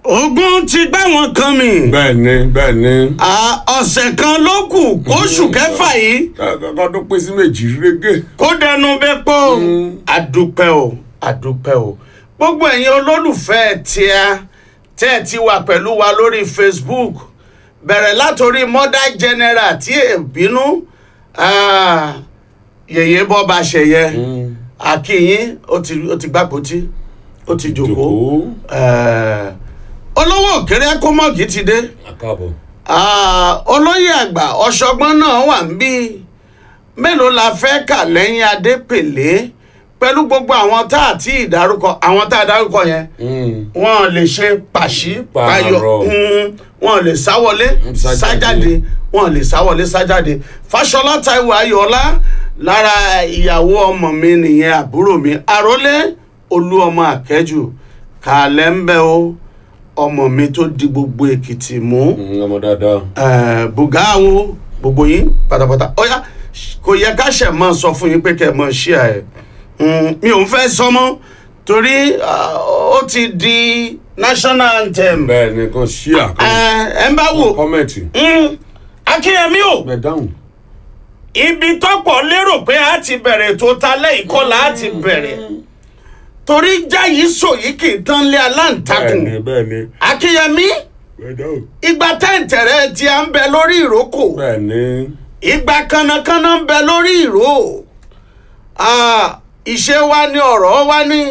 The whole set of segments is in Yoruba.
ogun ti gbá wọn kan mi bẹ́ẹ̀ ni bẹ́ẹ̀ ni. À, ọ̀sẹ̀ kan ló kù kóṣù kẹfà yìí kọ́kọ́ tó pín sí méjì régé. kó dẹnu bẹ́ pọ́ àdúpẹ́ o àdúpẹ́ o gbogbo ẹ̀yin olólùfẹ́ tíá tẹ́ ẹ ti wà pẹ̀lú wa lórí facebook bẹ̀rẹ̀ látòrí mother general tí ẹ bínú ah, yèyé bọ́ bá ṣẹyẹ akínyín ó ti ó ti gbàpótí ó ti jòkó jòkó. Eh, olówó òkèrè kọ́mọ́gì ti dé àkàbọ̀. Ah, olóyè àgbà ọ̀ṣọ́gbọ́n náà wà ń bí mélòó la fẹ́ kà lẹ́yìn adépèlé pẹ̀lú gbogbo àwọn tá a ti dárúkọ àwọn tá a dárúkọ yẹn wọn lè ṣe pàṣí payọ Pààrọ̀. mm, wọn lè sáwọlé Sájáde. sájáde wọn lè sáwọlé sájáde fàṣọlá taiwo ayọọlá lára ìyàwó ọmọ mi nìyẹn àbúrò mi àrólé olú ọmọ àkẹjù kàlẹ́ ń bẹ o ọmọ mi tó di gbogbo èkìtì mú ọmọ dáadáa. eh, bùgáwó gbogbo yín pátápátá ọ̀yá kò yẹ ká ṣẹ̀ mọ́ sọ fún yín pé kẹ́ ẹ mọ́ ṣí ẹ̀ mi ò ń fẹ́ sọ mọ́ torí ah, ó ti di national anthem bẹ́ẹ̀ ni kan ṣí àkọ́. Eh, ẹ ń bá wò kọ́mẹ̀tì. Mm, akínyẹmí o bẹ́ẹ̀ dáhùn. ibi tọ́pọ̀ lérò pé a ti bẹ̀rẹ̀ tó ta lẹ́yìn kọ́ la a ti bẹ̀rẹ̀ torí jáyìí sòyí kì í tán lé bẹ́ẹ̀ aláǹtakùn ni bẹ́ẹ̀ ni. akínyẹmí bẹ́ẹ̀ dáhùn. ìgbà tẹ́ǹtẹ̀rẹ́ tí a ń bẹ lórí ìrókò bẹ́ẹ̀ ni. ìgbà kànnàkànnà ń bẹ lórí ìró Ah, ìṣe wa ní ọ̀rọ̀ wa ní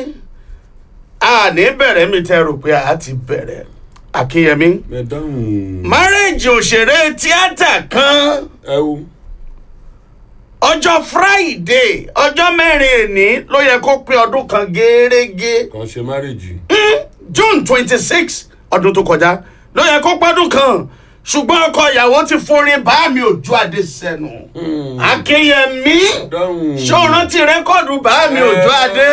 a ní bẹ̀rẹ̀ mi tẹ́ rò pé a ti bẹ̀rẹ̀ akínyẹmí bẹ́ẹ̀ dáhùn. márèèjì òṣèré tíátà kan ẹ wo. ọjọ́ friday ọjọ́ mẹ́rin èní ló yẹ kó pé ọdún kan gẹ́rẹ́gẹ́ kan ṣe márèjì. june twenty six ọdún tó kọjá ló yẹ kó pọ́dún kan ṣùgbọ́n ọkọ ìyàwó ti forin bá mi òjò adé sẹ́nu akínyẹmí dáhùn. ṣé o rántí rẹ́kọ̀dù bá mi òjò adé.